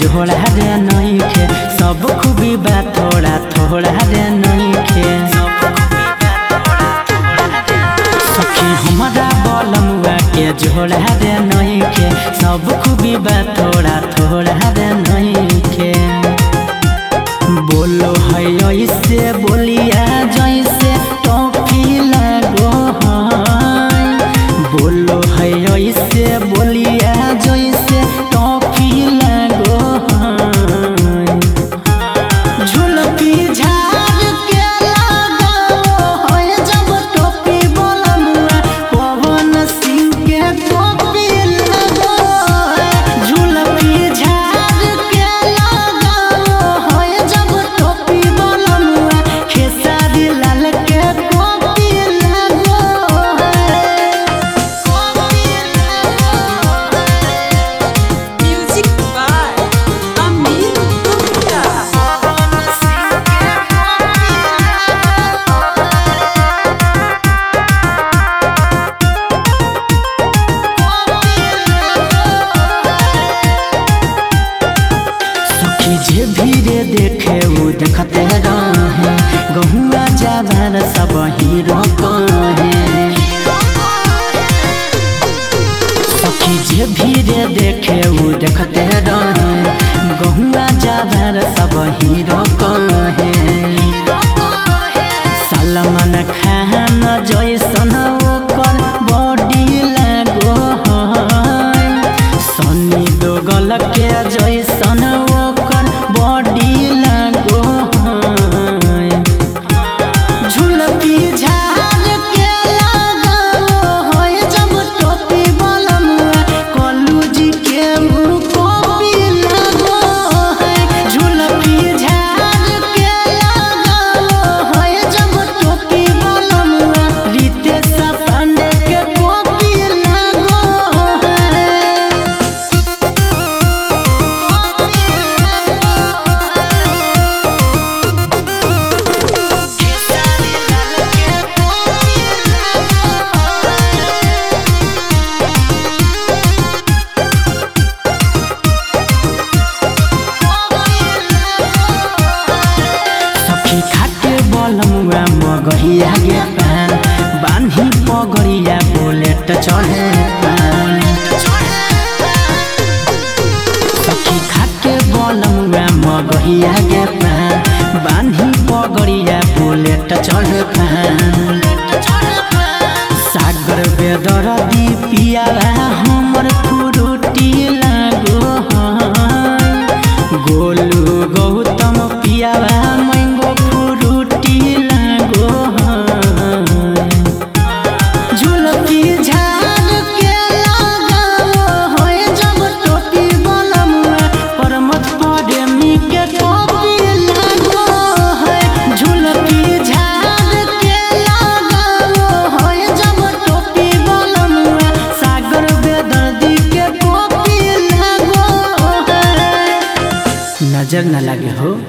जोड़ा रे नइखे सब खूबी बा थोड़ा थोड़ा रे नइखे सखी हमारा बलमुआ के जोड़ा रे नइखे सब खूबी बा थोड़ा थोड़ा रे नइखे बोलो है ऐसे बोलिया जैसे टॉफी लगो है बोलो है ऐसे बोलिया जैसे टॉफी लगो है झुलपी झाड़ के लगाओ है जब टोपी बोलमुआ पवन सिंह के टोपी लगो है झुलपी झाड़ के लगाओ है जब टोपी बोलमुआ खेसारी लाल के टोपी लगो है टोपी लगो है Music by Amin Gupta. सखी जे भीरे देखे वो देखते रहे गहुआ जावर सब हीरो कहे सखी जे भीरे देखे वो देखते रहे गहुआ जावर सब हीरो कहे सलमान खान जैसन ओकर बॉडी लगो है सनी दोगल के जैसन ओकर बॉडी लगो है झुलपी झाड़ के लगाओ है जब टोपी बलमुआ कल्लू जी के मुँह कॉपी लगो है झुलपी झाड़ के लगाओ है जब टोपी बलमुआ रितेश पांडे के कॉपी लगो है सखी खाके बलमुआ मगहिया गे पान बान्ही पगड़िया बुलेट चढ़े पान सखी खाके बलमुआ मगहिया गे पान बान्ही पगड़िया बुलेट चढ़े पान सागर बेदर पिया हमर फुरुटी लागो है गोलू गौतम पिया मैंगो फुरुटी लागो है झुलपी झाड़ के लगाओ है जब टोपी बलमुआ परमत प्रेमी के टोपी लगो है झुलपी झाड़ के लगाओ है जब टोपी बलमुआ सागर बेदर्दी के टोपी लगो है नजर न लगे हो